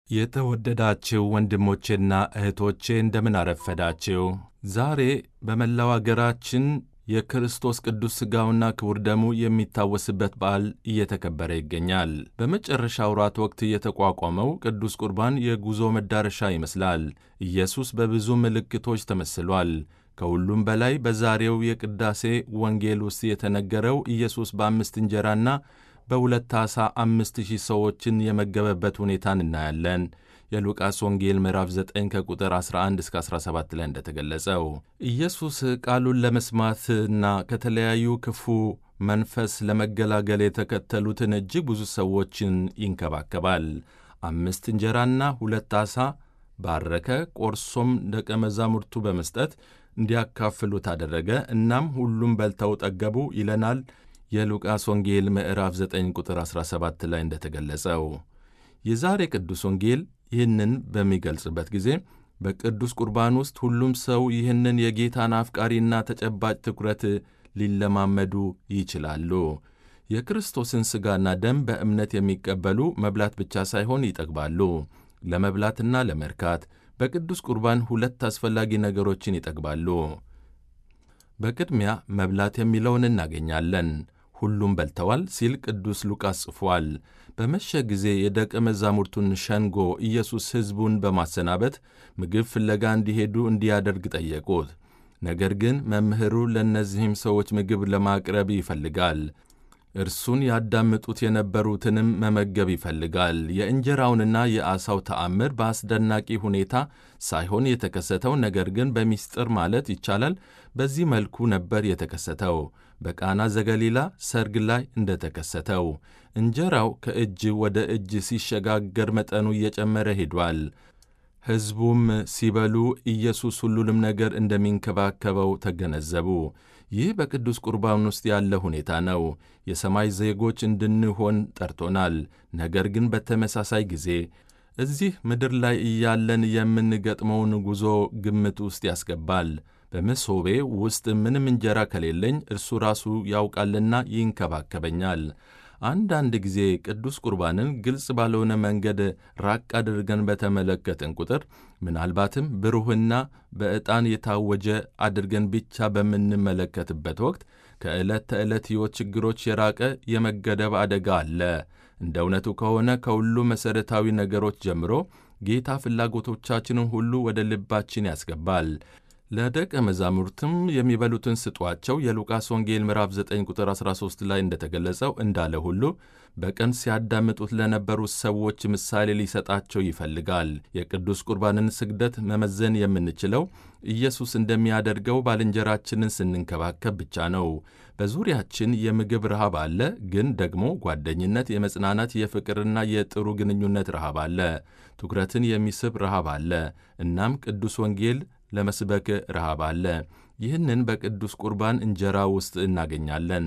የተወደዳችሁ ወንድሞቼና እህቶቼ እንደምን አረፈዳችሁ። ዛሬ በመላው አገራችን የክርስቶስ ቅዱስ ሥጋውና ክቡር ደሙ የሚታወስበት በዓል እየተከበረ ይገኛል። በመጨረሻ ወራት ወቅት የተቋቋመው ቅዱስ ቁርባን የጉዞ መዳረሻ ይመስላል። ኢየሱስ በብዙ ምልክቶች ተመስሏል። ከሁሉም በላይ በዛሬው የቅዳሴ ወንጌል ውስጥ የተነገረው ኢየሱስ በአምስት እንጀራና በሁለት ዓሣ አምስት ሺህ ሰዎችን የመገበበት ሁኔታን እናያለን። የሉቃስ ወንጌል ምዕራፍ 9 ከቁጥር 11 እስከ 17 ላይ እንደተገለጸው ኢየሱስ ቃሉን ለመስማትና ከተለያዩ ክፉ መንፈስ ለመገላገል የተከተሉትን እጅግ ብዙ ሰዎችን ይንከባከባል። አምስት እንጀራና ሁለት ዓሣ ባረከ፣ ቆርሶም ደቀ መዛሙርቱ በመስጠት እንዲያካፍሉት አደረገ። እናም ሁሉም በልተው ጠገቡ ይለናል የሉቃስ ወንጌል ምዕራፍ 9 ቁጥር 17 ላይ እንደተገለጸው። የዛሬ ቅዱስ ወንጌል ይህንን በሚገልጽበት ጊዜ በቅዱስ ቁርባን ውስጥ ሁሉም ሰው ይህንን የጌታን አፍቃሪና ተጨባጭ ትኩረት ሊለማመዱ ይችላሉ። የክርስቶስን ሥጋና ደም በእምነት የሚቀበሉ መብላት ብቻ ሳይሆን ይጠግባሉ። ለመብላትና ለመርካት በቅዱስ ቁርባን ሁለት አስፈላጊ ነገሮችን ይጠግባሉ። በቅድሚያ መብላት የሚለውን እናገኛለን። ሁሉም በልተዋል ሲል ቅዱስ ሉቃስ ጽፏል። በመሸ ጊዜ የደቀ መዛሙርቱን ሸንጎ ኢየሱስ ሕዝቡን በማሰናበት ምግብ ፍለጋ እንዲሄዱ እንዲያደርግ ጠየቁት። ነገር ግን መምህሩ ለእነዚህም ሰዎች ምግብ ለማቅረብ ይፈልጋል። እርሱን ያዳምጡት የነበሩትንም መመገብ ይፈልጋል። የእንጀራውንና የዓሣው ተአምር በአስደናቂ ሁኔታ ሳይሆን የተከሰተው ነገር ግን በሚስጥር ማለት ይቻላል በዚህ መልኩ ነበር የተከሰተው። በቃና ዘገሊላ ሰርግ ላይ እንደተከሰተው እንጀራው ከእጅ ወደ እጅ ሲሸጋገር መጠኑ እየጨመረ ሄዷል። ሕዝቡም ሲበሉ ኢየሱስ ሁሉንም ነገር እንደሚንከባከበው ተገነዘቡ። ይህ በቅዱስ ቁርባን ውስጥ ያለ ሁኔታ ነው። የሰማይ ዜጎች እንድንሆን ጠርቶናል። ነገር ግን በተመሳሳይ ጊዜ እዚህ ምድር ላይ እያለን የምንገጥመውን ጉዞ ግምት ውስጥ ያስገባል። በመሶቤ ውስጥ ምንም እንጀራ ከሌለኝ እርሱ ራሱ ያውቃልና ይንከባከበኛል። አንዳንድ ጊዜ ቅዱስ ቁርባንን ግልጽ ባልሆነ መንገድ ራቅ አድርገን በተመለከትን ቁጥር ምናልባትም ብሩህና በዕጣን የታወጀ አድርገን ብቻ በምንመለከትበት ወቅት ከዕለት ተዕለት ሕይወት ችግሮች የራቀ የመገደብ አደጋ አለ። እንደ እውነቱ ከሆነ ከሁሉ መሠረታዊ ነገሮች ጀምሮ ጌታ ፍላጎቶቻችንን ሁሉ ወደ ልባችን ያስገባል። ለደቀ መዛሙርትም የሚበሉትን ስጧቸው የሉቃስ ወንጌል ምዕራፍ 9 ቁጥር 13 ላይ እንደተገለጸው እንዳለ ሁሉ በቀን ሲያዳምጡት ለነበሩት ሰዎች ምሳሌ ሊሰጣቸው ይፈልጋል። የቅዱስ ቁርባንን ስግደት መመዘን የምንችለው ኢየሱስ እንደሚያደርገው ባልንጀራችንን ስንንከባከብ ብቻ ነው። በዙሪያችን የምግብ ረሃብ አለ፣ ግን ደግሞ ጓደኝነት፣ የመጽናናት፣ የፍቅርና የጥሩ ግንኙነት ረሃብ አለ። ትኩረትን የሚስብ ረሃብ አለ። እናም ቅዱስ ወንጌል ለመስበክ ረሃብ አለ። ይህንን በቅዱስ ቁርባን እንጀራ ውስጥ እናገኛለን።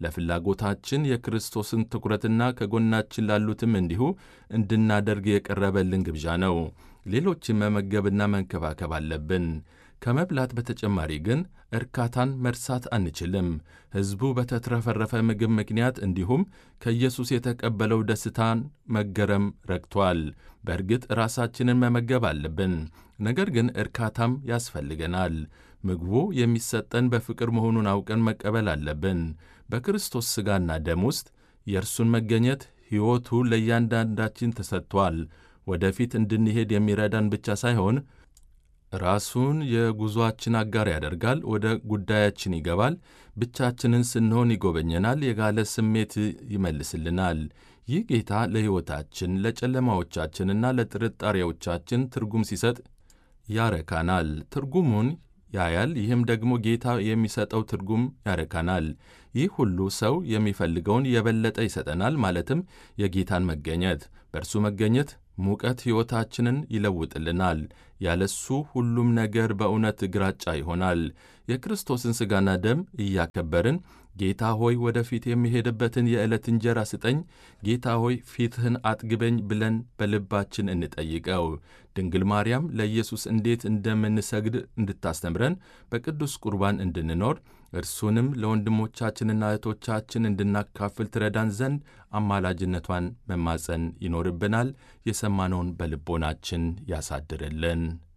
ለፍላጎታችን የክርስቶስን ትኩረትና ከጎናችን ላሉትም እንዲሁ እንድናደርግ የቀረበልን ግብዣ ነው። ሌሎችን መመገብና መንከባከብ አለብን። ከመብላት በተጨማሪ ግን እርካታን መርሳት አንችልም። ሕዝቡ በተትረፈረፈ ምግብ ምክንያት እንዲሁም ከኢየሱስ የተቀበለው ደስታን መገረም ረግቷል። በእርግጥ ራሳችንን መመገብ አለብን፣ ነገር ግን እርካታም ያስፈልገናል። ምግቡ የሚሰጠን በፍቅር መሆኑን አውቀን መቀበል አለብን። በክርስቶስ ሥጋና ደም ውስጥ የእርሱን መገኘት ሕይወቱ ለእያንዳንዳችን ተሰጥቷል። ወደፊት እንድንሄድ የሚረዳን ብቻ ሳይሆን ራሱን የጉዞአችን አጋር ያደርጋል። ወደ ጉዳያችን ይገባል። ብቻችንን ስንሆን ይጎበኘናል። የጋለ ስሜት ይመልስልናል። ይህ ጌታ ለሕይወታችን ለጨለማዎቻችንና ለጥርጣሬዎቻችን ትርጉም ሲሰጥ ያረካናል። ትርጉሙን ያያል። ይህም ደግሞ ጌታ የሚሰጠው ትርጉም ያረካናል። ይህ ሁሉ ሰው የሚፈልገውን የበለጠ ይሰጠናል፣ ማለትም የጌታን መገኘት። በእርሱ መገኘት ሙቀት ሕይወታችንን ይለውጥልናል። ያለሱ ሁሉም ነገር በእውነት ግራጫ ይሆናል። የክርስቶስን ሥጋና ደም እያከበርን ጌታ ሆይ ወደፊት የሚሄድበትን የዕለት እንጀራ ስጠኝ፣ ጌታ ሆይ ፊትህን አጥግበኝ ብለን በልባችን እንጠይቀው። ድንግል ማርያም ለኢየሱስ እንዴት እንደምንሰግድ እንድታስተምረን በቅዱስ ቁርባን እንድንኖር እርሱንም ለወንድሞቻችንና እህቶቻችን እንድናካፍል ትረዳን ዘንድ አማላጅነቷን መማጸን ይኖርብናል። የሰማነውን በልቦናችን ያሳድርልን።